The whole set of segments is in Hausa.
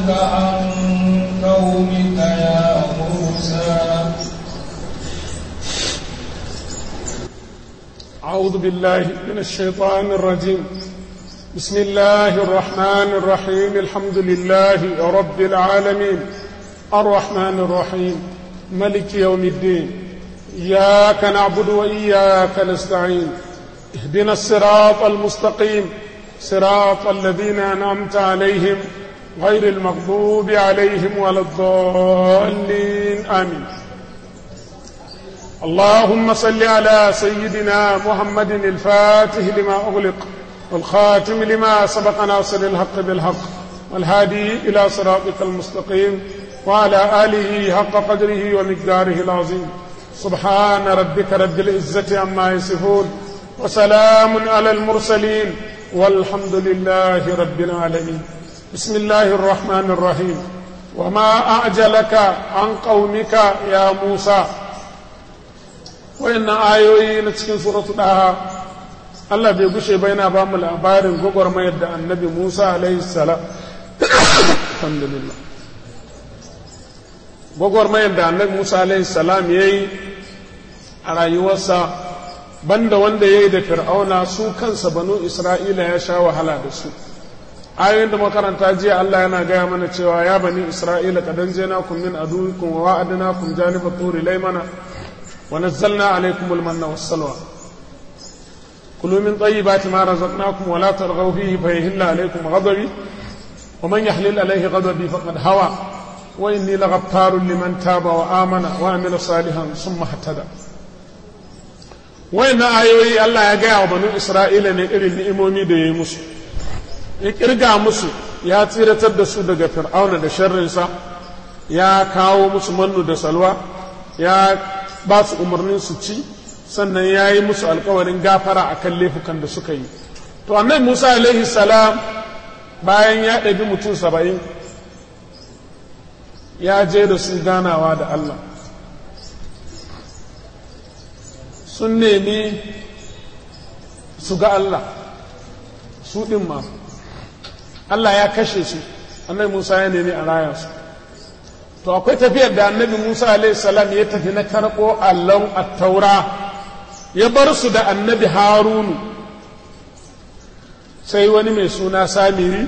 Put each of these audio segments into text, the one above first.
عن قومك يا موسى أعوذ بالله من الشيطان الرجيم بسم الله الرحمن الرحيم الحمد لله رب العالمين الرحمن الرحيم ملك يوم الدين إياك نعبد وإياك نستعين اهدنا الصراط المستقيم صراط الذين أنعمت عليهم غير المغضوب عليهم ولا الضالين آمين اللهم صل على سيدنا محمد الفاتح لما أغلق والخاتم لما سبق ناصر الحق بالحق والهادي إلى صراطك المستقيم وعلى آله حق قدره ومقداره العظيم سبحان ربك رب العزة عما يصفون وسلام على المرسلين والحمد لله رب العالمين بسم الله الرحمن الرحيم وما أعجلك عن قومك يا موسى wayannan ayoyi na cikin suratu daha Allah bai gushe ba yana ba mu labarin gwagwarmayar da annabi Musa alaihi salam alhamdulillah gwagwarmayar da annabi Musa alaihi salam ya yi a rayuwarsa banda wanda ya yi da fir'auna su kansa banu isra'ila ya sha wahala da su ayoyin da makaranta jiya Allah yana gaya mana cewa ya bani isra'ila kadan jena kun min aduwikum wa wa'adna kum janiba turi laymana ونزلنا عليكم المن والسلوى كلوا من طيبات ما رزقناكم ولا ترغوا فيه فيهل عليكم غضبي ومن يحلل عليه غضبي فقد هوى وإني لغفار لمن تاب وآمن وعمل صالحا ثم اهتدى وإن آيوي الله يقع بنو إسرائيل نئر النئمومي دي مسو يكرقى مسو يا تيرة تدسو دقى فرعون دا شرنسا يا كاو مسو منو دا سلوى يا ba su umarnin su ci sannan ya yi musu alkawarin gafara a kan laifukan da suka yi to annai musa alaihi salam bayan ya ɗabi mutum saba'in ya je da su ganawa da allah sun nemi su ga allah su ɗin ma allah ya kashe su annai musa ya nemi a raya su to akwai tafiyar da annabi musa salam ya tafi na karɓo allon attaura ya bar su da annabi harunu sai wani mai suna samiri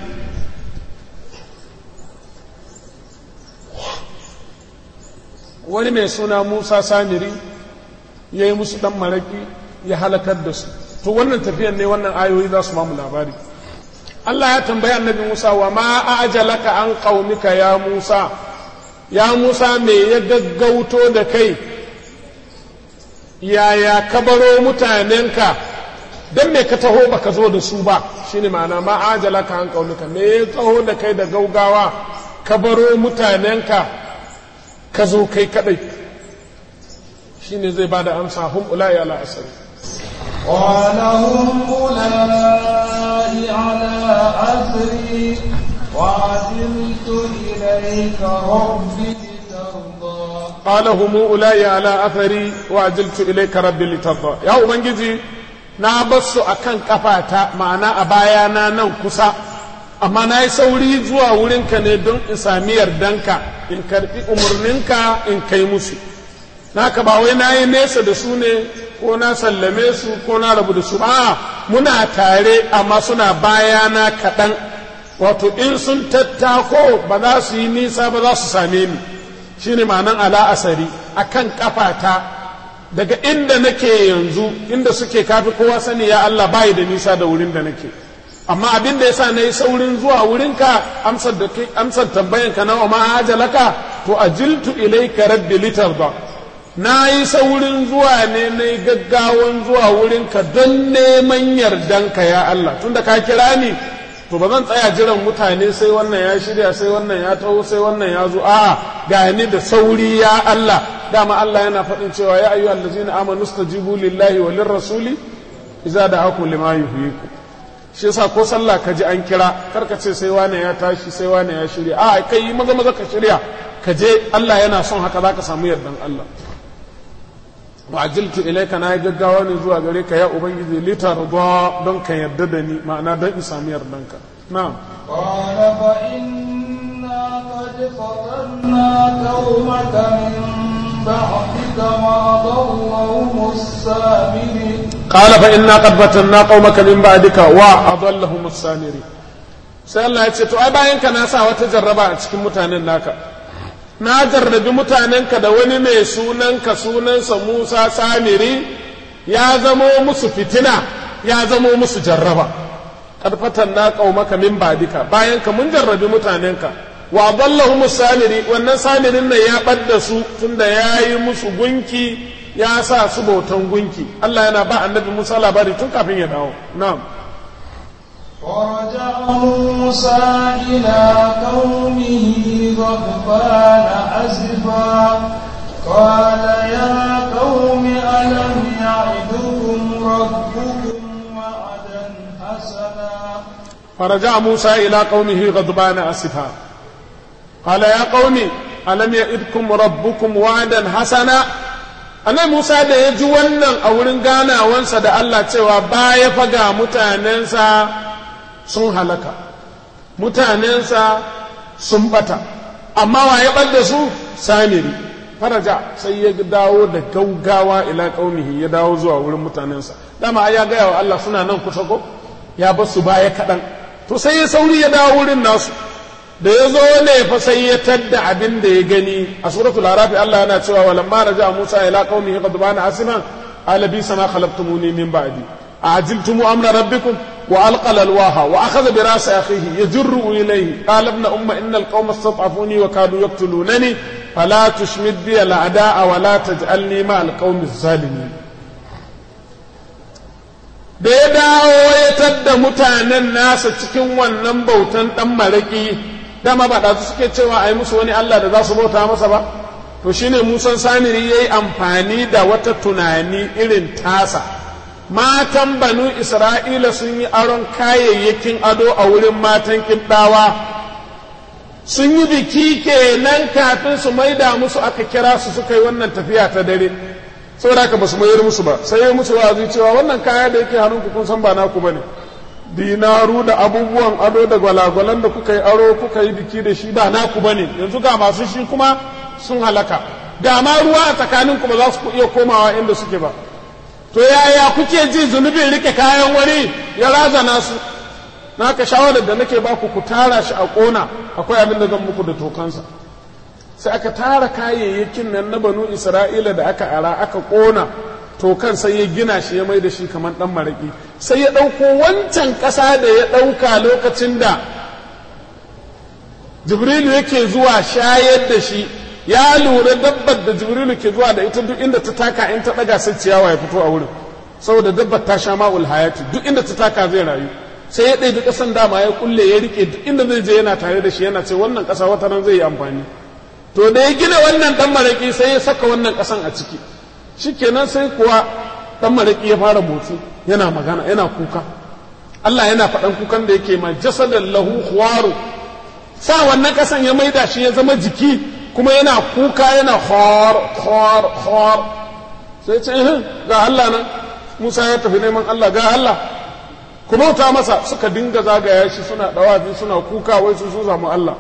wani mai suna musa samiri ya yi musu ɗan maraƙi ya halakar da su to wannan tafiyar ne wannan ayoyi za su mamu labari Allah ya tambayi annabi Musa wa ma ajalaka an qaumika ya Musa ya Musa me ya gaggauto da kai yaya ka baro mutanenka don me ka taho baka zo da su ba shine ma'ana ma ajala ka an kaunuka me ya taho da kai da gaugawa ka baro mutanenka ka zo kai kadai shine zai bada amsa hum ulai ala asari قال هم أولئي على أثري وعجلت إليك رب لترضى قال هم أولئي على أثري وعجلت إليك ربي لترضى يا أبنجي na basu a kan kafata ma'ana a bayana nan kusa amma na yi sauri zuwa wurinka ne don in sami yardanka in karɓi umarninka in kai musu naka ba wai na yi nesa da su ne ko na sallame su ko na rabu da su a muna tare amma suna bayana kaɗan wato in sun tattako ba za su yi nisa ba za su same ni shine ma'anan ala asari akan kafata daga inda nake yanzu inda suke kafi kowa sani ya Allah bayi da nisa da wurin da nake amma abin da yasa nayi saurin zuwa wurinka amsar da kai amsar tambayan ka nawa ma ajalaka to ajiltu ilayka rabbi litarda nayi saurin zuwa ne nayi gaggawan zuwa wurinka don neman yardanka ya Allah tunda ka kira ni to ba zan tsaya jiran mutane sai wannan ya shirya sai wannan ya taho sai wannan ya zo a'a ga ni da sauri ya Allah dama Allah yana faɗin cewa ya ayyuhal ladzina amanu stajibu lillahi wa lirrasuli idza da'akum lima yuhyikum shi yasa ko sallah ka ji an kira karka ce sai wane ya tashi sai wane ya shirya a kai maza maza ka shirya ka je Allah yana son haka zaka samu yardan Allah wa ajiltu ilayka na gaggawa ne zuwa gare ka ya ubangiji litarda don ka yarda da ni ma'ana don in samu yardanka na'am قال فإنا فتنا قومك من بعدك وأضلهم السامري قال فإنا قد فتنا قومك من بعدك وأضلهم السامري sai Allah ya ce to ai bayan ka na sa wata jarraba a cikin mutanen naka na jarrabi mutanenka da wani mai sunanka sunansa Musa Samiri ya zamo musu fitina ya zamo musu jarraba karfatan na qaumaka min badika bayan ka mun jarrabi mutanenka wa dallahum samiri wannan samirin nan ya ɓadda su tunda ya yi musu gunki ya sa su bautan gunki Allah yana ba annabi Musa labari tun kafin ya dawo na'am ورجع موسى إلى قومه غضبان أسفا قال يا قوم ألم يعدكم ربكم وعدا حسنا فرجع موسى إلى قومه غضبان أسفا قال يا قوم ألم يئدكم ربكم وعدا حسنا annabi Musa da ya ji wannan a wurin ganawansa da Allah cewa baya faga mutanensa sun halaka mutanensa sun bata amma wa ya ɓadda su samiri faraja sai ya dawo da gaugawa ila ƙaunihi ya dawo zuwa wurin mutanensa dama ai ya gaya wa Allah suna nan kusa ko ya bar su baya kaɗan to sai ya sauri ya dawo wurin nasu da ya zo ne fa sai ya tadda abin da ya gani a suratul arafi Allah yana cewa walamma raja Musa ila qaumihi qadbana asiman ala bi sama khalaqtumuni min ba'di ajiltum amra rabbikum wa alqala alwaha wa akhadha bi ra'si akhihi yajru ilayhi qala ibn umma inna alqawma istad'afuni wa kadu yaqtulunani fala tushmid bi al'ada'a wa la taj'alni ma alqawmi zalimin da ya dawo ya tadda mutanen nasa cikin wannan bautan dan maraki dama ba ɗazu suke cewa a yi musu wani Allah da za su bauta masa ba to shine musan samiri ya yi amfani da wata tunani irin tasa matan banu isra'ila sun yi aron kayayyakin ado a wurin matan kibdawa sun yi biki kenan kafin su maida musu aka kira su suka yi wannan tafiya ta dare saboda haka ba su mayar musu ba sai ya musu wa'azi cewa wannan kaya da yake hannunku kun san ba naku bane dinaru da abubuwan ado da gwalagwalan da kuka yi aro kuka yi biki da shi ba naku bane yanzu ga masu shi kuma sun halaka ga ma ruwa a tsakanin ku ba za su iya komawa inda suke ba to yaya kuke ji zunubin rike kayan wani ya razana su na ka shawarar da nake baku ku tara shi a kona akwai abin da zan muku da tokansa sai aka tara kayayyakin nan na banu isra'ila da aka ara aka kona to kan sai ya gina shi ya mai da shi kamar ɗan maraƙi sai ya ɗauko wancan ƙasa da ya ɗauka lokacin da jibrilu yake zuwa shayar da shi ya lura dabbar da jibrilu ke zuwa da ita duk inda ta taka in ta ɗaga sai ciyawa ya fito a wurin saboda dabbar ta sha ma'ul hayati duk inda ta taka zai rayu sai ya ɗaiɗi ƙasan dama ya kulle ya riƙe duk inda zai je yana tare da shi yana ce wannan ƙasa wata nan zai yi amfani to da ya gina wannan ɗan maraƙi sai ya saka wannan ƙasan a ciki shikenan sai kuwa dan malaki ya fara motsi yana magana yana kuka Allah yana faɗan kukan da yake ma jasadan lahu khuwaru sa wannan kasan ya maida shi ya zama jiki kuma yana kuka yana khor khor khor sai ce ga Allah nan Musa ya tafi neman Allah ga Allah ku bauta masa suka dinga zagaya shi suna dawafi suna kuka wai su sun samu Allah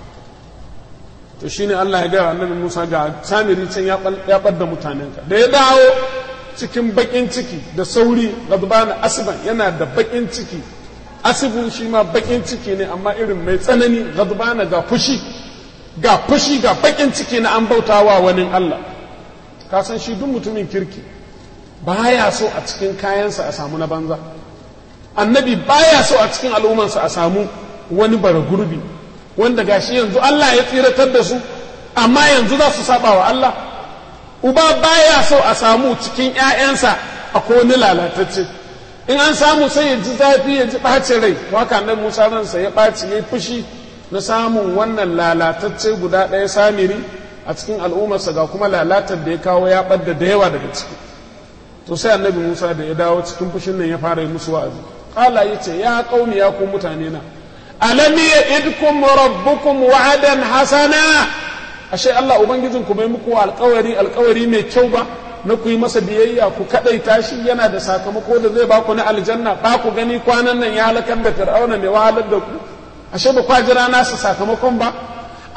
to shine Allah ya gaya annabi Musa ga samiri can ya ɓadda mutanenka da ya dawo cikin baƙin ciki da sauri gadbana asiban yana da baƙin ciki asibin shi ma baƙin ciki ne amma irin mai tsanani gadbana ga fushi ga fushi ga baƙin ciki na an bautawa wani Allah ka san shi duk mutumin kirki baya so a cikin kayansa a samu na banza annabi baya so a cikin al'ummarsa a samu wani bara gurbi wanda gashi yanzu Allah ya tsiratar da su amma yanzu za su saba wa Allah uba baya so a samu cikin ‘ya'yansa a wani lalatacce in an samu sai ya ji zafi ya ji ɓacin rai haka nan musa ransa ya ɓaci ya fushi na samun wannan lalatacce guda ɗaya samiri a cikin al'ummarsa ga kuma lalatar da ya kawo ya ɓadda da yawa daga ciki to sai annabi musa da ya dawo cikin fushin nan ya fara yi musu wa'azi ƙala ya ce ya ƙauni ya ku mutane na alam ya'idkum rabbukum wa'adan hasana ashe Allah ubangijin ku bai muku alƙawari alƙawari mai kyau ba na ku yi masa biyayya ku kadaita shi yana da sakamako da zai baku na aljanna ba ku gani kwanan nan ya halakar da fir'auna mai wahalar da ku ashe ba kwa jira nasa sakamakon ba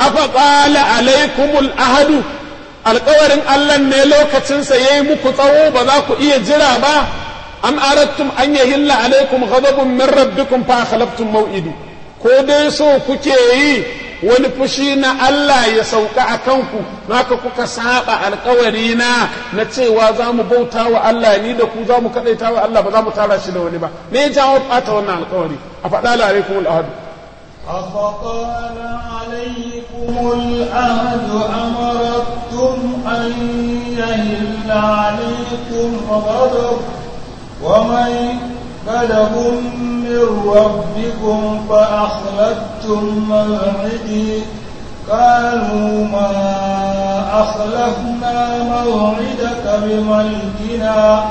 afa qala alaikumul ahadu alƙawarin Allah ne lokacinsa yayi muku tsawo ba za ku iya jira ba am aradtum an yahilla alaikum ghadabun min rabbikum fa akhlaftum maw'idi ko dai so kuke yi wani fushi na Allah ya sauka a kanku naka kuka saba alkawari na na cewa za mu bauta wa Allah ni da ku za mu kadaita wa Allah ba za mu tara shi da wani ba me ya jawo bata wannan alkawari a faɗa la alaikum al-ahad أفطال عليكم الأهد أمرتم أن يهل عليكم غضب ومن غضب من ربكم فأخلفتم موعدي قالوا ما أخلفنا موعدك بملكنا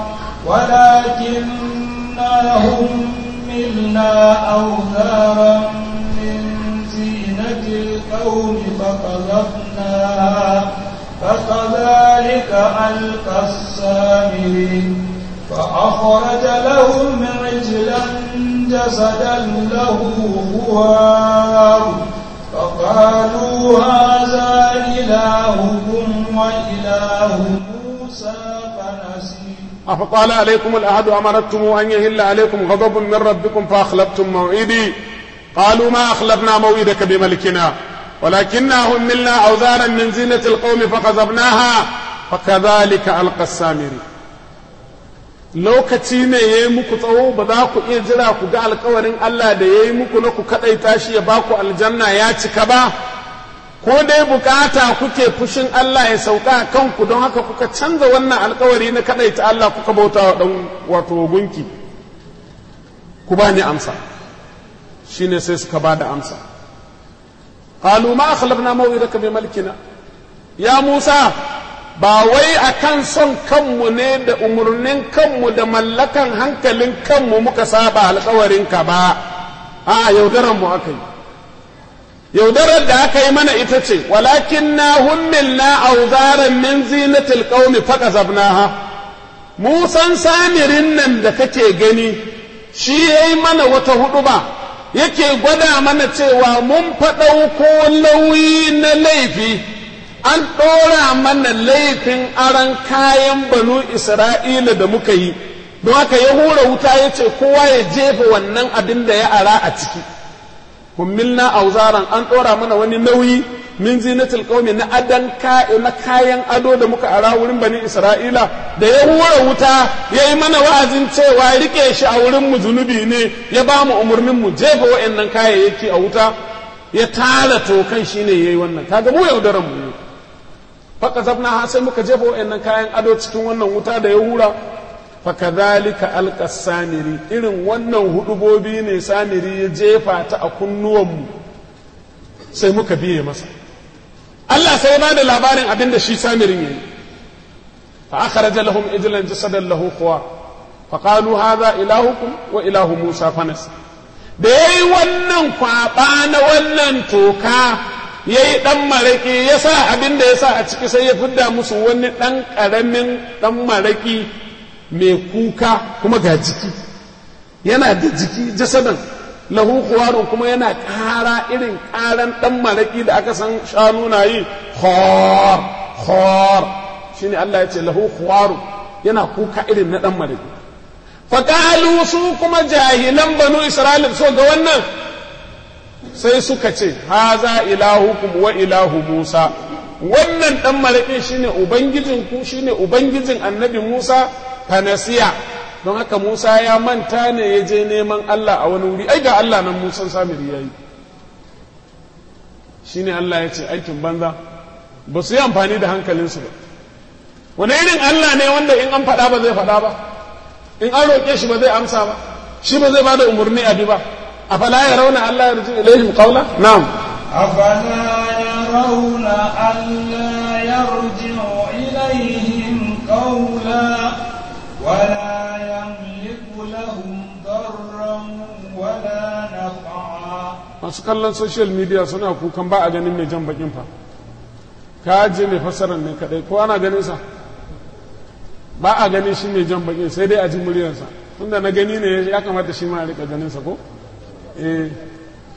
ولكننا هملنا أوزارا من زينة القوم فقذفناها فكذلك ألقى السامري فأخرج لهم عجلا جسدا له خوار فقالوا هذا إلهكم وإله موسى فنسي أفطال عليكم الأحد أمرتم أن يهل عليكم غضب من ربكم فأخلفتم موعدي قالوا ما أخلفنا موعدك بملكنا ولكننا هملنا أوزارا من زينة القوم فقذفناها فكذلك ألقى السامري lokaci ne ya yi muku tsawo ba za ku iya jira ku ga alkawarin Allah da ya yi muku na ku kaɗaita shi ya ba ku aljanna ya cika ba ko dai bukata kuke fushin Allah ya sauka a kanku don haka kuka canza wannan alkawari na kaɗaita Allah kuka bauta wa ɗan wato gunki ku ba ni amsa shine sai suka ba da amsa qalu ma akhlafna maw'idaka bi malkina ya Musa ba wai a kan son kanmu ne da umarnin kanmu da mallakan hankalin kanmu muka saba alkawarinka ba a yaudaran mu aka yi yaudarar da aka yi mana ita ce walakin na hummilna auzaran min zinatil qaumi faqazabnaha musan samirin nan da kake gani shi yayi mana wata hudu ba yake gwada mana cewa mun faɗauko lauyi na laifi an ɗora mana laifin aran kayan banu isra'ila da muka yi don haka ya hura wuta ya ce kowa ya jefa wannan abin da ya ara a ciki kummilna auzaran an ɗora mana wani nauyi min zinatul qaumi na adan na kayan ado da muka ara wurin bani isra'ila da ya hura wuta ya yi mana wa'azin cewa rike shi a wurin mu zunubi ne ya ba mu umarnin mu jefa wa'annan kayayyaki a wuta ya tara tokan shine yayi wannan kaga mu yaudaran mu ne faka zabna sai muka jefa wa'annan kayan ado cikin wannan wuta da ya hura fakadhalika alqa samiri irin wannan hudubobi ne samiri ya jefa ta a kunnuwanmu sai muka biye masa Allah sai ba da labarin abin da shi samirin yayi fa akhraja lahum ijlan jasadan lahu quwa fa qalu hadha ilahukum wa ilahu musa fanas da yayi wannan kwaba na wannan toka ya yi ɗan maraƙi ya sa abin da ya sa a ciki sai ya fidda musu wani ɗan ƙaramin ɗan maraƙi mai kuka kuma ga jiki yana da jiki jasadan lahu kuwarun kuma yana ƙara irin ƙaran ɗan maraƙi da aka san shanu na yi hor hor shi ne Allah ya ce lahu kuwarun yana kuka irin na ɗan maraƙi faƙalu su kuma jahilan banu isra'ila so ga wannan sai suka ce haza ilahukum wa ilahu Musa wannan dan maraƙin shine ubangijin ku shine ubangijin annabi Musa fanasiya don haka Musa ya manta ne ya je neman Allah a wani wuri ai ga Allah nan Musa samiri yayi shine Allah ya ce aikin banza ba su yi amfani da hankalinsu ba wani irin Allah ne wanda in an faɗa ba zai faɗa ba in an roƙe shi ba zai amsa ba shi ba zai ba da umarni a bi ba أفلا يرون ألا يرجع إليهم قولا نعم أفلا يرون ألا يرجع إليهم قولا ولا يملك لهم ضرا ولا نفعا masu kallon social media suna kukan ba a ganin mai jan bakin fa ka je mai fassarar ne kadai ko ana ganin sa ba a ganin shi mai jan bakin sai dai a ji muryarsa tunda na gani ne ya kamata shi ma a rika ganin sa ko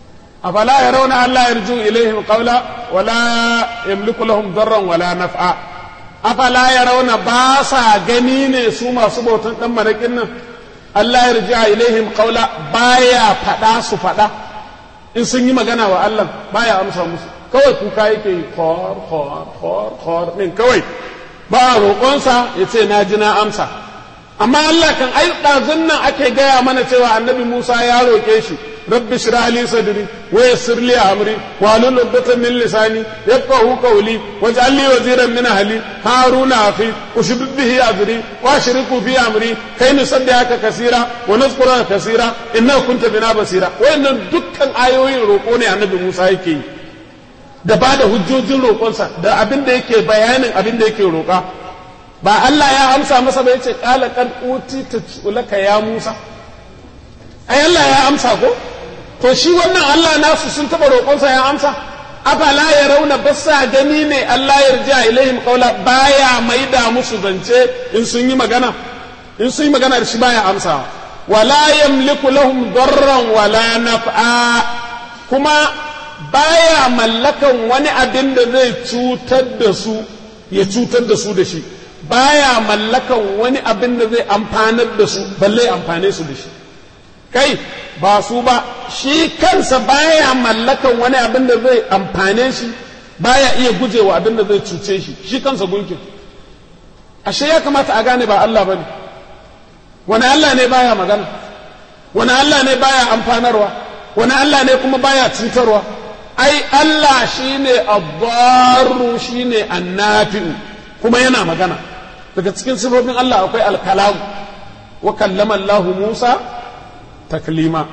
afala yarawna alla yarju ilaihim qawla wala yamliku lahum darran wala naf'a afala yarawna ba sa gani ne su masu bautan dan marakin nan Allah yarja ilaihim qawla baya fada su fada in sun yi magana wa Allah baya amsa musu kawai kuka yake yi khor khor khor khor din kawai ba roƙonsa ya ce na ji na amsa amma Allah kan ai ɗazun nan ake gaya mana cewa annabi Musa ya roƙe shi rabbi shirah li sadri wa yassir li amri wa halul uqdatan min lisani yafqahu qawli waj'al li waziran min ahli haruna akhi ushdid bihi azri wa ashriku fi amri kay nusabbihaka kaseera wa nazkuraka kaseera innaka kunta bina basira wayannan dukkan ayoyin roƙo ne annabi Musa yake yi da ba da hujjojin roƙonsa da abin da yake bayanin abin da yake roƙa ba Allah ya amsa masa ba yace qala qad utita laka ya Musa ai Allah ya amsa ko to shi wannan Allah nasu sun taba roƙonsa ya amsa afala ya rauna basa gani ne Allah ya rija ilaihim qawla baya maida musu zance in sun yi magana in sun yi magana da shi baya amsawa wala yamliku lahum darran wala naf'a kuma baya mallakan wani abin da zai cutar da su ya cutar da su da shi baya mallakan wani abin da zai amfanar da su balle amfane su da shi kai ba su ba shi kansa baya mallakan wani abin da zai amfane shi baya iya gujewa abin da zai cuce shi shi kansa gunkin ashe ya kamata a gane ba Allah bane wani Allah ne baya magana wani Allah ne baya amfanarwa wani Allah ne kuma baya cutarwa ai Allah shine abbaru shine annafi'u kuma yana magana daga cikin sifofin Allah akwai alkalamu wa kallama Allah Musa taklima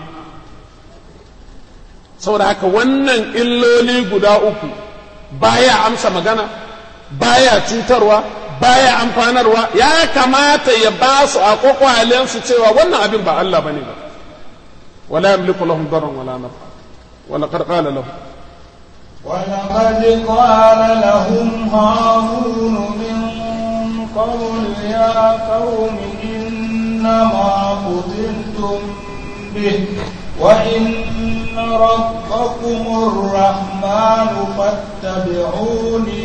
saboda haka wannan illoli guda uku baya amsa magana baya cutarwa baya amfanarwa ya kamata ya ba su a kwakwalensu cewa wannan abin ba Allah bane ba wala yamliku lahum darran wala nafa wala qad qala lahum ولقد قال لهم هارون من قبل يا قوم إنما فتنتم به وإن ربكم الرحمن فاتبعوني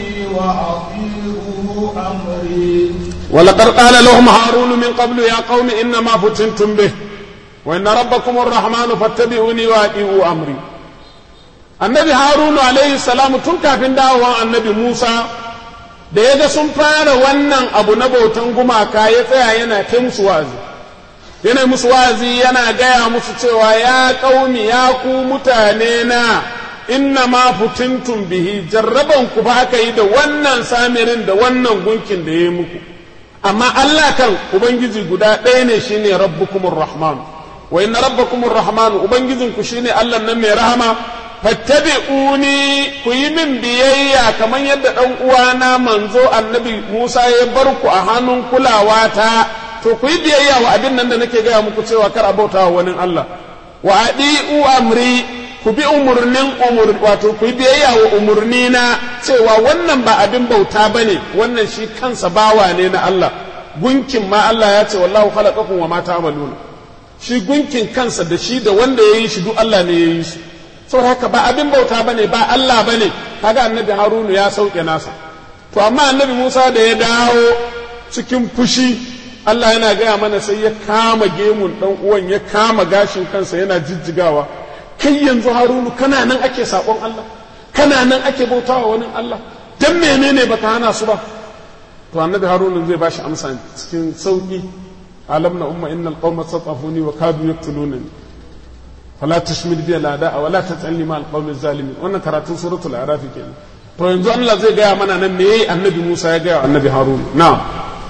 وأطيعوا أمري ولقد قال لهم هارون من قبل يا قوم إنما فتنتم به وإن ربكم الرحمن فاتبعوني وأطيعوا أمري annabi harunu alaihi salamu tun kafin dawowa annabi musa da ya ga sun fara wannan abu na bautan gumaka ya tsaya yana ta musu wazi yana musu wazi yana gaya musu cewa ya ƙaumi ya ku mutane na inna ma futintum bihi jarraban ku ba aka yi da wannan samirin da wannan gunkin da ya yi muku amma Allah kan ubangiji guda ɗaya ne shine rabbukumur rahman wa inna rabbakumur rahman ubangijinku shine Allah nan mai rahama fattabi'uni ku yi min biyayya kamar yadda ɗan uwana manzo annabi Musa ya bar ku a hannun kulawa ta to ku yi biyayya wa abin nan da nake gaya muku cewa kar a bauta wa wani Allah wa adi'u amri ku bi umurnin umur wato ku yi biyayya wa umurni na cewa wannan ba abin bauta bane wannan shi kansa bawa ne na Allah gunkin ma Allah ya ce wallahu khalaqakum wa ma ta'maluna shi gunkin kansa da shi da wanda ya yi shi duk Allah ne ya yi shi saboda haka ba abin bauta bane ba Allah bane kaga annabi Harunu ya sauke nasa to amma annabi Musa da ya dawo cikin fushi Allah yana gaya mana sai ya kama gemun dan uwan ya kama gashin kansa yana jijjigawa kai yanzu Harunu kana nan ake sakon Allah kana nan ake bautawa wani Allah dan menene baka hana su ba to annabi Harunu zai bashi amsa cikin sauki alam na umma innal qauma satafuni wa kadu yaqtulunani فلا تشمل بي الاعداء ولا تسالني مع القوم الظالمين wannan karatun suratul araf kenan to yanzu Allah zai gaya mana nan me annabi Musa ya gaya annabi Harun na'am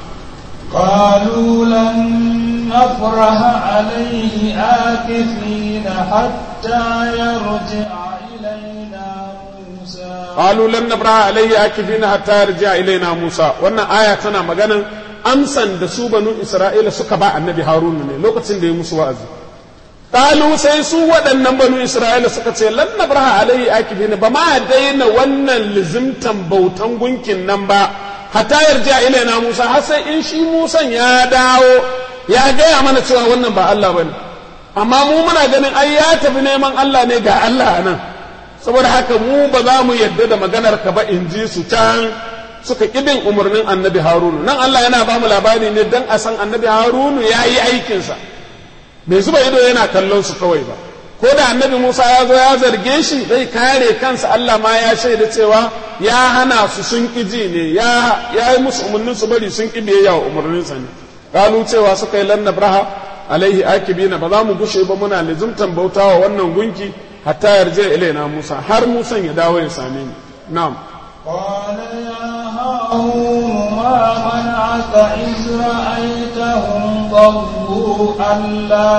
قالوا لن نفرح عليه آكفين حتى يرجع إلينا موسى قالوا لن نفرح عليه آكفين حتى يرجع إلينا موسى wannan aya tana maganan amsan da su banu Isra'ila suka ba annabi Harun ne lokacin da ya musu wa'azi Kalu sai su waɗannan banu Isra'ila suka ce lan nabraha alaihi akifin ba ma daina wannan lizimtan bautan gunkin nan ba hatta yarja ilaina Musa har sai in shi Musan ya dawo ya gaya mana cewa wannan ba Allah bane amma mu muna ganin ai ya tafi neman Allah ne ga Allah nan saboda haka mu ba za mu yadda da maganar ka ba in ji su can suka kibin umarnin annabi harunu nan Allah yana ba mu labari ne don a san annabi harunu ya yi aikinsa bai zuba ido yana kallon su kawai ba ko da annabi musa ya zo ya zarge shi zai kare kansa Allah ma ya shaida cewa ya hana su sun ƙi ji ne ya yi musu umarnin su bari sun ƙi biyayya wa umarninsa ne kalu cewa suka yi lanna braha alaihi akibina ba za mu gushe ba muna lizumtan bauta wa wannan gunki hatta yarje ilaina musa har musan ya dawo ya same ni na'am قال يا هارون ما منعك إذ رأيتهم ضلوا ألا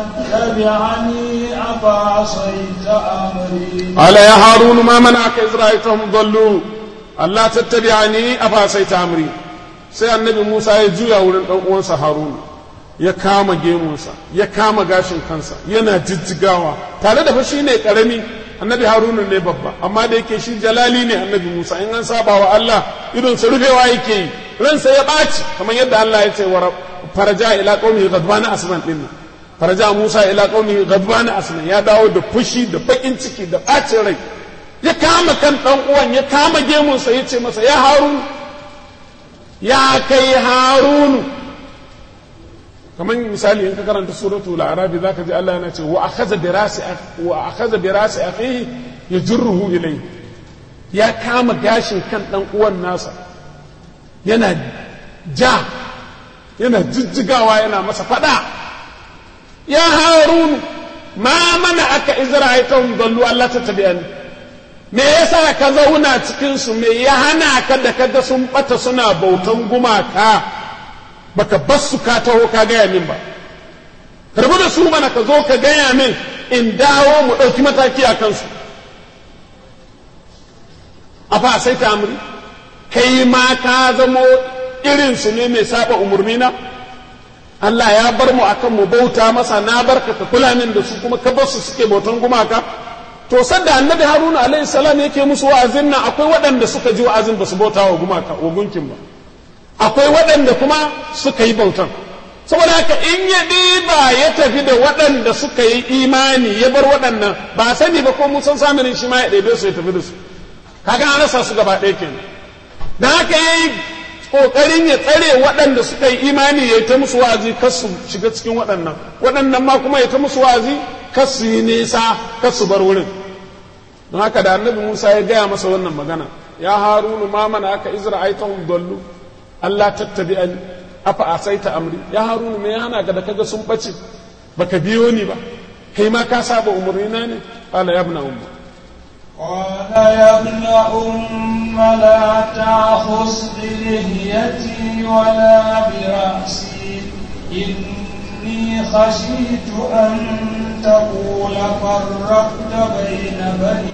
تتبعني أفعصيت أمري قال يا هارون ما منعك إذ رأيتهم ضلوا ألا تتبعني أفعصيت أمري sai annabi Musa ya juya wurin ɗan uwansa Haruna ya kama gemunsa ya kama gashin kansa yana jijjigawa tare da fa shi ne ƙarami annabi haruna ne babba amma da yake shi jalali ne annabi musa in an saba wa allah idon sa rufewa yake yi ransa ya ɓaci kamar yadda allah ya ce wa faraja ila qaumi ghadbana asman din nan faraja musa ila qaumi ghadbana asman ya dawo da fushi da bakin ciki da ɓacin rai ya kama kan dan uwan ya kama gemunsa ya ce masa ya harun ya kai harunu kamar misali in ka karanta suratul arabi zaka ji Allah yana ce wa akhadha bi rasi wa akhadha bi rasi akhihi yajruhu ilayhi ya kama gashin kan dan uwan nasa yana ja yana jijjigawa yana masa fada ya harun ma mana aka izra'aytahum dallu Allah ta tabi'ani me yasa ka zauna cikin su me ya hana ka da kaga sun bata suna bautan gumaka baka bar su ka taho ka gaya min ba rabu da su mana ka zo ka gaya min in dawo mu ɗauki mataki a kansu a fa sai ta amri kai ma ka zamo irin su ne mai saba umarni na Allah ya bar mu akan mu bauta masa na barka ka kula min da su kuma ka bar su suke bautan gumaka to sanda annabi haruna alaihi salam yake musu wa'azin nan akwai waɗanda suka ji wa'azin ba su bauta wa gumaka wa gunkin ba akwai waɗanda kuma suka yi bautan saboda haka in ya ɗiba ya tafi da waɗanda suka yi imani ya bar waɗannan ba sani ba ko musan samanin shi ma ya ɗebe su ya tafi da su kaga an rasa su gaba ɗaya kenan dan haka ya yi ƙoƙarin ya tsare waɗanda suka yi imani ya ta musu wa'azi kar su shiga cikin waɗannan waɗannan ma kuma ya ta musu wa'azi kar su yi nisa kar su bar wurin don haka da annabi musa ya gaya masa wannan magana ya harunu ma mana aka izra aitahum dallu Allah tattabi'ani afa asaita amri ya harunu me ya hana ka da kaga sun bace baka biyo ni ba kai ma ka saba umurnina ne qala ya ibna umma قال يا ابن أم لا تأخذ بلهيتي ولا برأسي إني خشيت أن تقول فرقت بين بني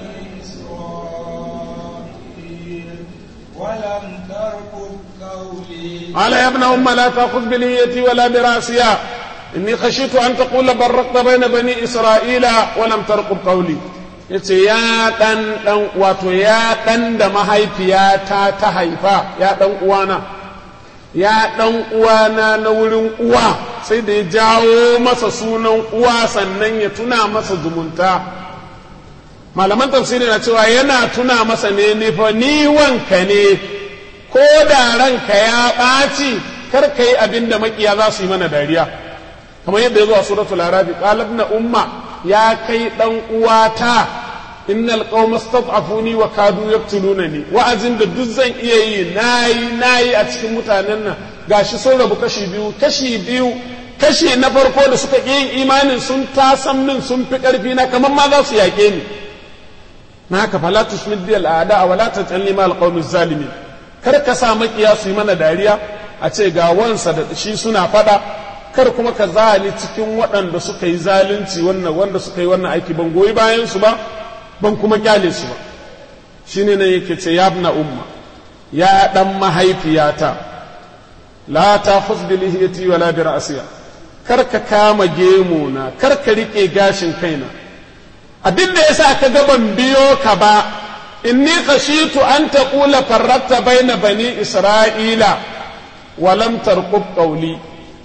إسرائيل ولم تركض قولي قال يا ابن أم لا تأخذ بلهيتي ولا برأسها إني خشيت أن تقول برقت بين بني إسرائيل ولم ترقب قولي yace ya ɗan ɗan wato ya ɗan da mahaifiyata ta haifa ya ɗan uwana ya ɗan uwana na wurin uwa sai da ya jawo masa sunan uwa sannan ya tuna masa zumunta malaman tafsiri na cewa yana tuna masa ne ni fa ni wanka ne ko da ranka ya ɓaci kar ka yi abin da makiya za su yi mana dariya kamar yadda ya zo a suratul arabi qalab na umma ya kai dan uwata innal qauma stad'afuni wa kadu yaqtulunani wa'azin da duk zan iya yi nayi nayi a cikin mutanen nan gashi sun rabu kashi biyu kashi biyu kashi na farko da suka ƙi yin imanin sun tasan min sun fi ƙarfi na kamar ma za su yaƙe ni na haka fala tusmid bil a'da wa la tajalli ma al qawmi zalimin kar ka sa makiya su yi mana dariya a ce ga wansa da shi suna fada kar kuma ka zali cikin waɗanda suka yi zalunci wannan wanda suka yi wannan aiki ban goyi bayan su ba ban kuma kyale su ba shine ne yake ce ya ibna umma ya dan mahaifiyata la ta bi lihiyati wala bi ra'siya kar ka kama gemu na kar ka rike gashin kaina abin da yasa ka ga ban biyo ka ba inni khashitu an taqula farraqta baina bani isra'ila wa lam tarqub qawli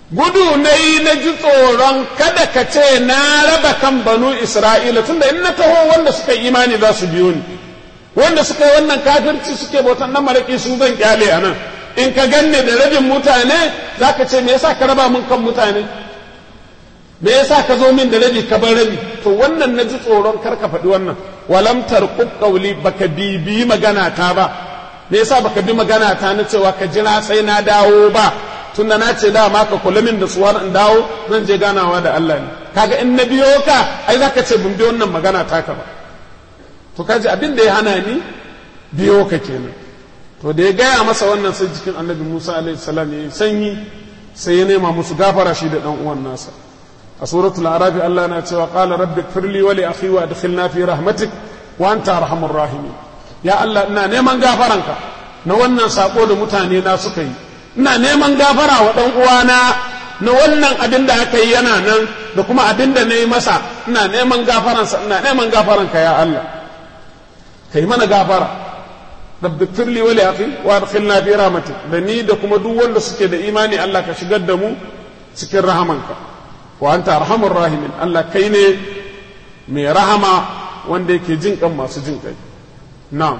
gudu na yi na ji tsoron kada ka ce na raba kan banu isra'ila tunda in na taho wanda suka yi imani za su biyo ni wanda suka yi wannan kafirci suke bautan nan maraƙi su zan kyale a nan in ka ganne da rabin mutane za ka ce me yasa ka raba mun kan mutane me yasa ka zo min da rabi ka bar rabi to wannan na ji tsoron kar ka faɗi wannan walam tarqub qawli baka bibi magana ta ba me yasa baka bi magana ta na cewa ka jira sai na dawo ba tunda na ce dama ka kula min da suwar in dawo zan je ganawa da Allah ne kaga in na biyo ka ai zaka ce bin bi wannan magana taka ba to kaji abin da ya hana ni biyo ka kenan to da ya gaya masa wannan sai jikin annabi Musa alaihi salam ya sanyi sai ya nema musu gafara shi da dan uwan nasa a suratul arafi Allah na cewa qala rabbi firli wa li akhi wa adkhilna fi rahmatik wa anta arhamur rahimin ya Allah ina neman gafaranka na wannan sako da mutane na suka yi ina neman gafara wa ɗan uwana na wannan abin da aka yi yana nan da kuma abin da na yi masa ina neman gafaransa ina neman gafaranka ya Allah ka yi mana gafara rabbi firli wa liaqi wa adkhilna fi rahmatik da ni da kuma duk wanda suke da imani Allah ka shigar da mu cikin rahamanka wa anta arhamur rahimin Allah kai ne mai rahama wanda yake jin kan masu jin kai na'am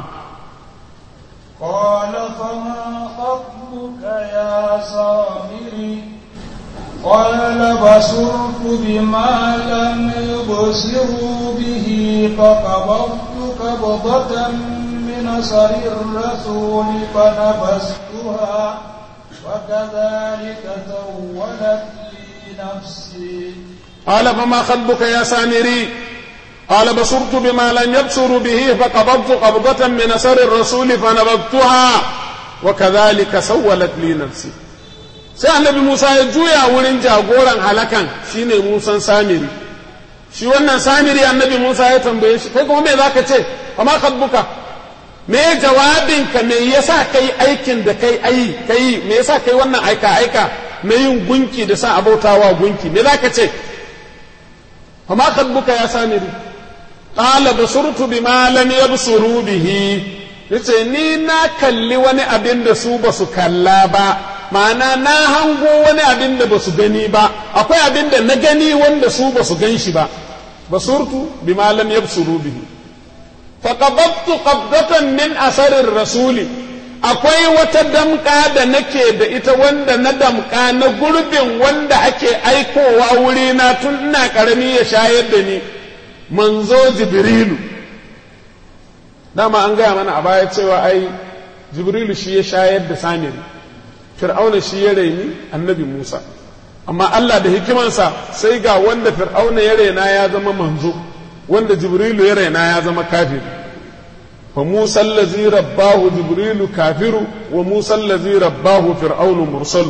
قال فما خطبك يا سامري قال بصرت بما لم يبصروا به فقبضت قبضة من أثر الرسول فنبذتها وكذلك سولت لي نفسي قال فما خطبك يا سامري قال بصرت بما لم يبصروا به فقبضت قبضة من أثر الرسول فنبذتها وكذلك سولت لي نفسي sai annabi Musa ya juya wurin jagoran halakan shine Musan Samiri shi wannan Samiri annabi Musa ya tambaye shi kai kuma me zaka ce amma kadbuka me jawabinka me yasa kai aikin da kai ayi kai me yasa kai wannan aika aika na yin gunki da sa abautawa gunki me zaka ce amma kadbuka ya Samiri qala basurtu bima lam yabsuru bihi yace ni na kalli wani abin da su ba su kalla ba ma'ana na hango wani abin da ba su gani ba akwai abin da na gani wanda su ba su gan shi ba basurtu bima lam yabsuru bihi faqabattu qabdatan min asarir rasuli akwai wata damka da nake da ita wanda na damka na gurbin wanda ake aikowa wurina tun ina karami ya shayar da ni manzo jibrilu dama an gaya mana a baya cewa ai jibrilu shi ya shayar da samiri fir'auna shi ya raini annabi musa amma allah da hikimansa sai ga wanda fir'auna ya raina ya zama manzo wanda jibrilu ya raina ya zama kafiri fa musa allazi rabbahu jibrilu kafiru wa musa allazi rabbahu fir'aunu mursalu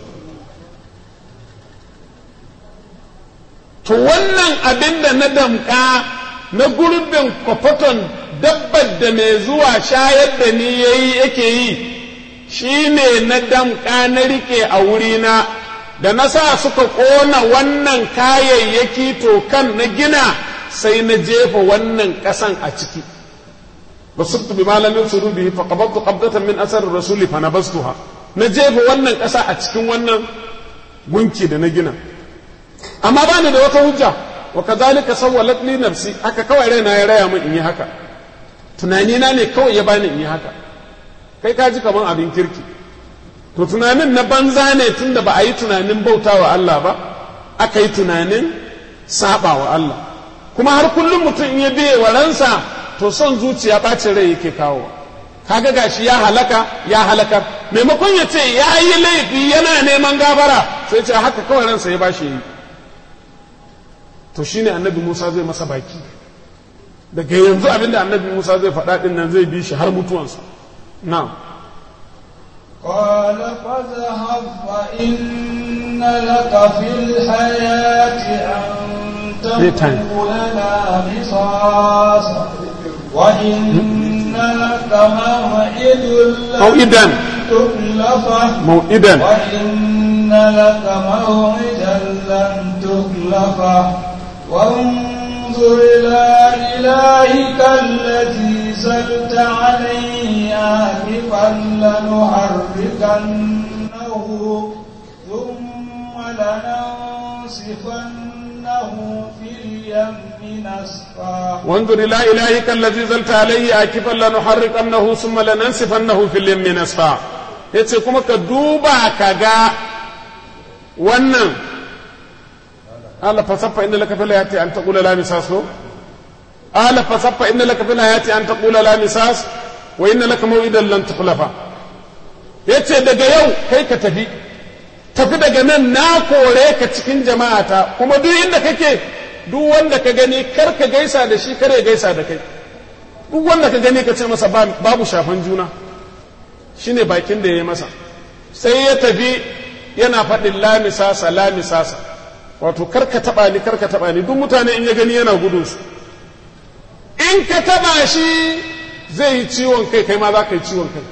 to wannan abin da na damka na gurbin kwafaton dabbar da mai zuwa shayar da ni yayi yake yi shi ne na damka na rike a wurina da na sa suka ƙona wannan kayayyaki tokan na gina sai na jefa wannan ƙasan a ciki basirtu bi malamin su rubi fa qabadtu qabdatan min asar rasuli fa nabastuha na jefa wannan ƙasa a cikin wannan gunki da na gina amma bani da wata hujja wa kazalika sawwalat li nafsi haka kawai raina ya raya min in yi haka tunanina ne kawai ya bani in yi haka kai ka ji kaman abin kirki to tunanin na banza ne tunda ba a yi tunanin bautawa Allah ba aka yi tunanin saba wa Allah kuma har kullum mutum in ya biye wa ransa to son zuciya ɓacin rai yake kawo kaga gashi ya halaka ya halakar maimakon ya ce ya yi laifi yana neman gabara sai ce haka kawai ransa ya bashi yi to shine annabi Musa zai masa baki daga yanzu abinda annabi Musa zai faɗa ɗin nan zai bi shi har mutuwansa na'am قال فاذهب فإن لك في الحياة أن تقول لنا قصاص وإن لك موعد موعدا تخلفه موعدا وإن لك موعدا لن تخلفه وانظر إلى إلهك الذي زلت عليه آنفا لنحركنه ثم لننسفنه في اليم نسفا وانظر إلى إلهك الذي زلت عليه آكفا لنحرقنه ثم لننسفنه في اليم نسفا yace kuma ka duba ka ga wannan ala fasaffa inda laka fil hayati an taqula la misas ko ala fasaffa inda laka fil hayati an taqula la misas wa inna laka maw'idan lan tukhlafa yace daga yau kai ka tafi tafi daga nan na kore ka cikin jama'ata kuma duk inda kake duk wanda ka gani kar ka gaisa da shi kar ya gaisa da kai duk wanda ka gani ka ce masa babu shafan juna shine bakin da ya yi masa sai ya tafi yana faɗin lamisasa lamisasa wato kar ka taɓa ni kar ka taɓa ni duk mutane in ya gani yana gudun su in ka taɓa shi zai yi ciwon kai kai ma za ka yi ciwon kai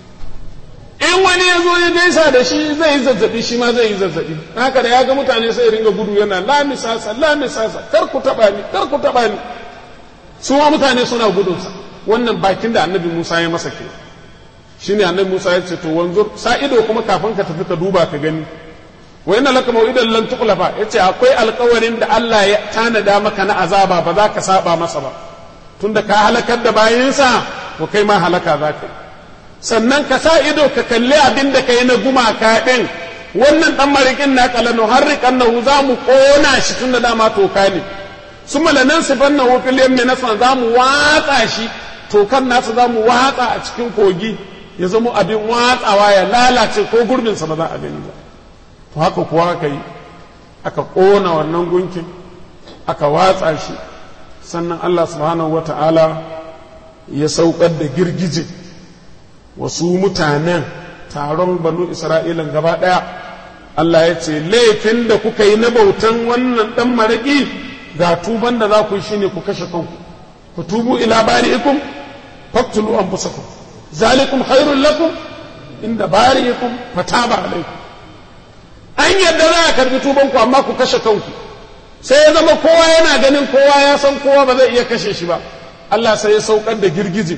in wani ya zo ya gaisa da shi zai yi zazzabi shi ma zai yi zazzabi haka da ya ga mutane sai ringa gudu yana lamisasa lamisasa kar ku taba ni kar ku taba ni su ma mutane suna gudunsa wannan bakin da annabi Musa ya masa ke shine annabi Musa ya ce to wanzur sa ido kuma kafin ka tafi ka duba ka gani wa inna laka maw'idan lan tuqlafa yace akwai alƙawarin da Allah ya tanada maka na azaba ba za ka saba masa ba tunda ka halakar da bayinsa to kai ma halaka za ka yi sannan ka sa ido ka kalli abin da ka yi na gumaka ɗin wannan ɗan marikin na kalanu har riƙan na za mu ƙona shi tun da dama toka ne su malanan sifan na hufil yamma na za mu watsa shi tokan nasu za mu watsa a cikin kogi ya zama abin watsawa ya lalace ko gurbinsa ba za a gani ba to haka kuwa aka yi aka ƙona wannan gunkin aka watsa shi sannan Allah subhanahu wa ta'ala ya saukar da girgije wasu mutanen taron banu isra'ilan gaba ɗaya Allah ya ce laifin da kuka yi na bautan wannan ɗan maraƙi ga tuban da za ku yi shine ku kashe kanku ku tubu ila bari'ikum faktulu anfusakum zalikum khairul lakum inda bari'ikum fataba alaikum an yadda za a karbi tuban ku amma ku kashe kanku sai ya zama kowa yana ganin kowa ya san kowa ba zai iya kashe shi ba Allah sai ya saukar da girgije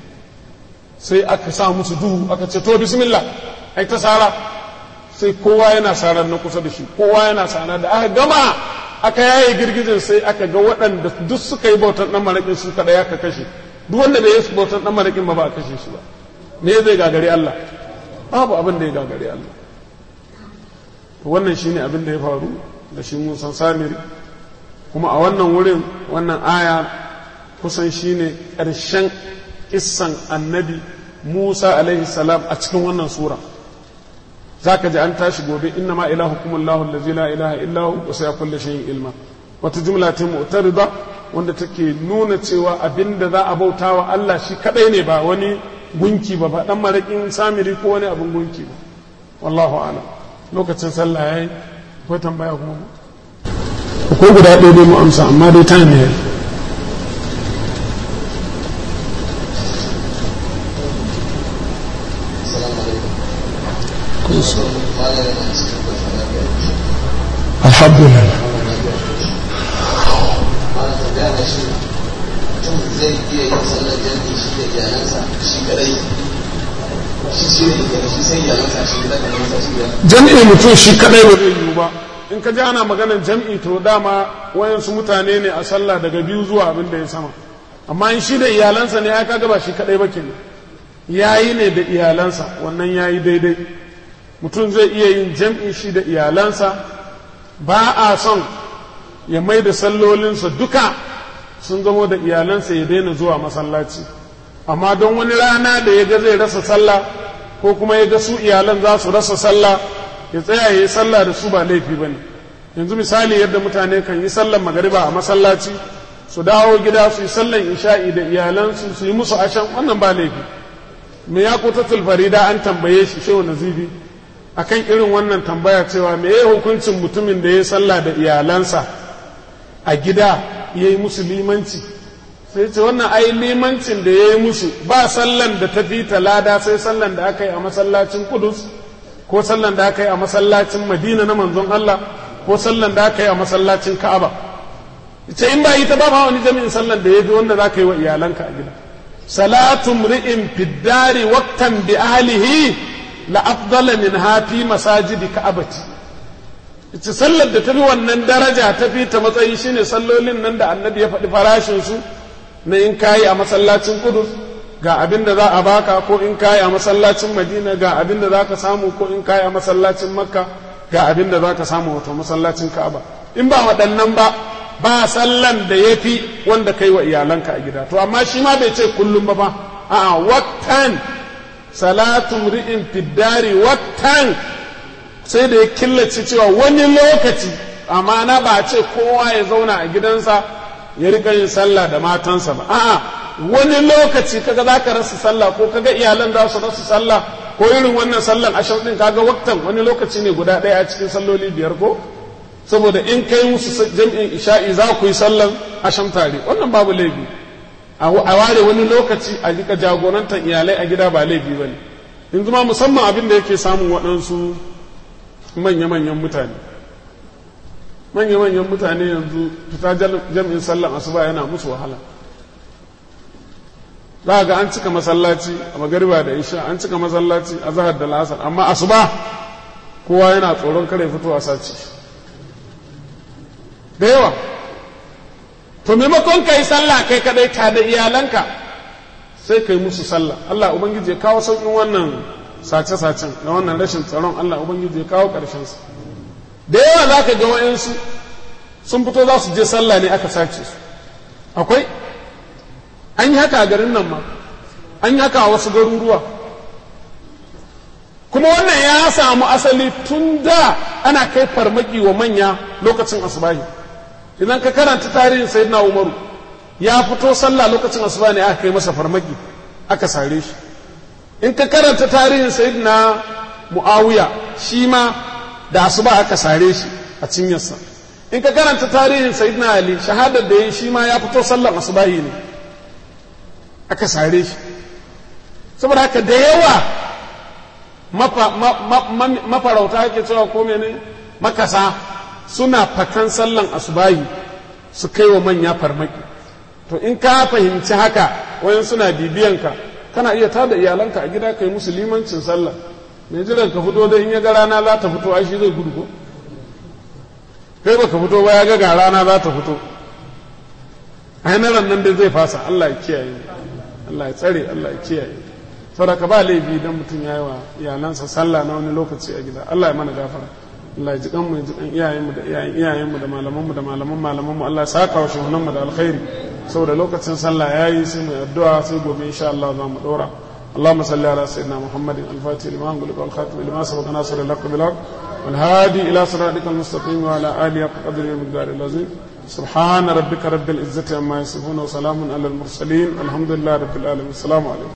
sai aka sa musu duhu aka ce to bismillah ai ta sara sai kowa yana sarar na kusa da shi kowa yana sara da aka gama aka yaye girgijin sai aka ga waɗanda duk suka yi bautan ɗan maraƙin su kaɗai aka kashe duk wanda bai yi bautan ɗan maraƙin ba ba a kashe shi ba me zai gagari Allah babu abin da ya gagari Allah wannan shine abin da ya faru da shi musan samiri kuma a wannan wurin wannan aya kusan shine ƙarshen kissan annabi Musa alaihi salam a cikin wannan sura za ka ji an tashi gobe inna ma ilahukum Allahu allazi la ilaha illa hu wa sayakun kulli shay'in ilma wata jumla ta mu'tarida wanda take nuna cewa abinda za a bauta wa Allah shi kadai ne ba wani gunki ba ba dan marakin samiri ko wani abin gunki ba wallahu a'lam lokacin sallah yayi akwai tambaya kuma akwai guda ɗaya dai mu amsa amma dai time yayi alhamdulillah zai iya yin sallar jami'i shi da iyalansa shi kadai shi shi ne shi sai iyalansa shi da kanansa shi da jam'i mutum shi kadai ba zai yiwu ba in ka ji ana maganar jam'i to dama wayansu mutane ne a sallah daga biyu zuwa abin da ya sama amma in shi da iyalansa ne ya kaga ba shi kadai ba kenan yayi ne da iyalansa wannan yayi daidai mutum zai iya yin jam'i shi da iyalansa ba a son ya mai da sallolinsa duka sun zamo da iyalansa ya daina zuwa masallaci amma don wani rana da ya ga zai rasa sallah ko kuma ya ga su iyalan za su rasa sallah ya tsaya ya yi sallah da su ba laifi ba ne yanzu misali yadda mutane kan yi sallar magariba a masallaci su dawo gida su yi sallar isha'i da iyalansu su yi musu ashan wannan ba laifi me ya kutatul farida an tambaye shi shehu nazibi akan irin wannan tambaya cewa me ya hukuncin mutumin da ya sallah da iyalansa a gida ya yi musu limanci sai ce wannan ai limancin da ya yi musu ba sallan da ta fi lada sai sallan da aka yi a masallacin kudus ko sallan da aka yi a masallacin madina na manzon Allah ko sallan da aka yi a masallacin ka'aba ce in ba ita ba ma wani jami'in sallan da ya fi wanda za ka yi wa iyalanka a gida salatu mri'in fiddari waqtan bi ahlihi la afdala min hafi masajidi ka'abati ita sallar da ta fi wannan daraja ta fi ta matsayi shine sallolin nan da annabi ya faɗi farashin su na in kayi a masallacin kudus ga abin da za a baka ko in kayi a masallacin madina ga abin da za ka samu ko in kayi a masallacin makka ga abin da za ka samu wato masallacin ka'aba in ba waɗannan ba ba sallan da ya fi wanda kai wa iyalanka a gida to amma shi ma bai ce kullum ba ba a'a wattan salatu ri'in fiddari wattan sai da ya killace cewa wani lokaci amma na ba ce kowa ya zauna a gidansa ya rika yin sallah da matansa ba a'a wani lokaci kaga za ka rasa sallah ko kaga iyalan za su rasa sallah ko irin wannan sallan ashar din kaga waktan wani lokaci ne guda ɗaya a cikin salloli biyar ko saboda in kai musu jam'in isha'i za ku yi sallan asham tare wannan babu laifi a ware wani lokaci a rika jagorantar iyalai a gida ba laifi ba ne in zuma musamman abin da yake samun waɗansu manya-manyan mutane manya-manyan mutane yanzu fita jam'in sallan asuba yana musu wahala za ga an cika masallaci a magariba da isha an cika masallaci a zahar da la'asar amma asuba kowa yana tsoron kare fito a sace da yawa to maimakon ka yi sallah kai kadai ka da iyalanka sai ka yi musu sallah Allah ubangiji ya kawo sauƙin wannan sace-sacen da wannan rashin tsaron Allah ubangiji ya kawo ƙarshensa da yawa za ka ga wayansu sun fito za su je sallah ne aka sace su akwai an yi haka a garin nan ma an yi haka a wasu garuruwa kuma wannan ya samu asali tun da ana kai farmaki wa manya lokacin asubahi idan ka karanta tarihin sayyidina umaru ya fito sallah lokacin asuba ne aka kai masa farmaki aka sare shi in ka karanta tarihin sayyidina muawiya shi ma da asuba aka sare shi a cinyarsa in ka karanta tarihin sayyidina ali shahadar da ya shi ma ya fito sallan asubahi ne aka sare shi saboda haka da yawa mafarauta ake cewa ko mene makasa suna fatan sallan asubahi su kai wa manya farmaki to in ka fahimci haka wayan suna bibiyanka kana iya tada iyalanka a gida kai musu limancin sallah mai jiran ka fito da in ya ga rana za ta fito ai shi zai gudu ko kai baka fito ba ya ga ga rana za ta fito ai na nan dai zai fasa Allah ya kiyaye Allah ya tsare Allah ya kiyaye saboda ba laifi idan mutum ya yi wa iyalansa sallah na wani lokaci a gida Allah ya mana gafara Allah ya ji kanmu ya ji kan iyayenmu da iyayen iyayenmu da malamanmu da malaman malamanmu Allah ya saka wa shehunanmu da alkhairi saboda lokacin sallah yayi sai mu addu'a sai gobe insha Allah za mu dora اللهم صل على سيدنا محمد الفاتح لما أنقلك والخاتم لما سبق ناصر الحق بالحق والهادي إلى صراطك المستقيم وعلى آله قدر المقدار العظيم سبحان ربك رب العزة عما يصفون وسلام على المرسلين الحمد لله رب العالمين السلام عليكم